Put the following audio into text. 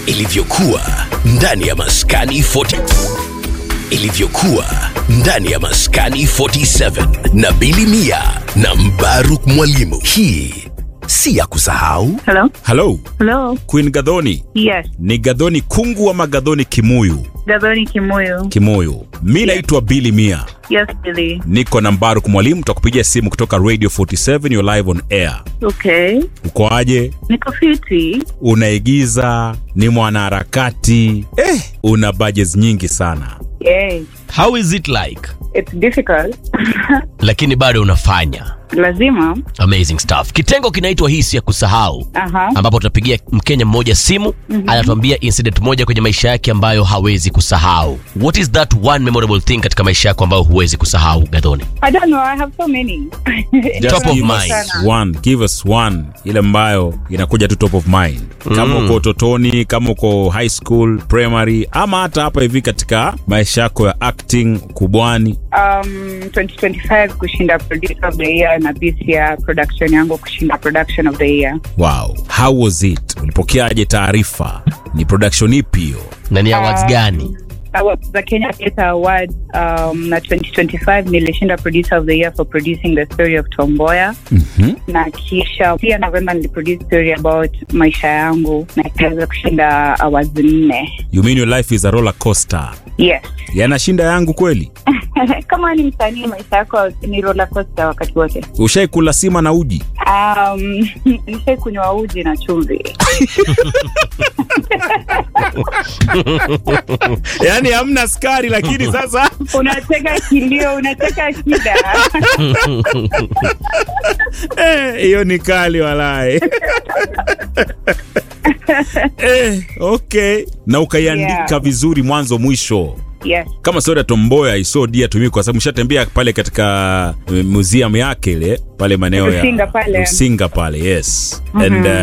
ilivyokuwa ndani ya maskani 40 ilivyokuwa ndani ya maskani 47 na Bili Mia na Mbaruk Mwalimu. Hii si ya kusahau. Hello? halo Hello? queen gadhoni Yes. ni gadhoni kungu ama gadhoni kimuyu Gadhoni Kimuyu. kimuyu mi naitwa bili mia Yes, Billy. niko na mbaruk mwalimu tutakupigia simu kutoka radio 47 you're live on air Okay. uko aje Niko fiti. unaigiza ni mwanaharakati eh, una budgets nyingi sana Yay. how is it like It's difficult. lakini bado unafanya Lazima. amazing stuff kitengo kinaitwa hisi ya kusahau Aha. ambapo tutapigia mkenya mmoja simu mm-hmm. anatuambia incident moja kwenye maisha yake ambayo hawezi kusahau what is that one memorable thing katika maisha yako ambayo huwezi kusahau gadhoni I don't know. I have so many. Just Top of give us mind. one, give us one ile ambayo inakuja tu top of mind kama uko utotoni kama uko high school primary ama hata hapa hivi katika maisha yako ya acting kubwani Um, 2025 kushinda producer of the year na this year production yangu kushinda production of the year. wow how was it ulipokeaje taarifa ni production ipi hiyo na ni awards gani Awards za Kenya Theatre Award um, na 2025 nilishinda producer of the year for producing the story of Tomboya mm-hmm. na kisha pia November niliproduce story about maisha yangu na ikaweza kushinda awards nne. you mean your life is a roller coaster Yes. yanashinda yangu kweli Kama ni msanii maisha yako ni roller coaster wakati wote. ushaikula sima na uji Um, nishai kunywa uji na chumvi. yaani hamna skari lakini sasa unateka kilio, unateka shida. eh, hiyo ni kali walae eh, okay na ukaiandika Yeah. vizuri mwanzo mwisho yes. kama soda tomboya isodia tumii kwa sababu mshatembea pale katika eh, museum yake ile pale maeneo ya Rusinga pale. Rusinga pale yes and uh,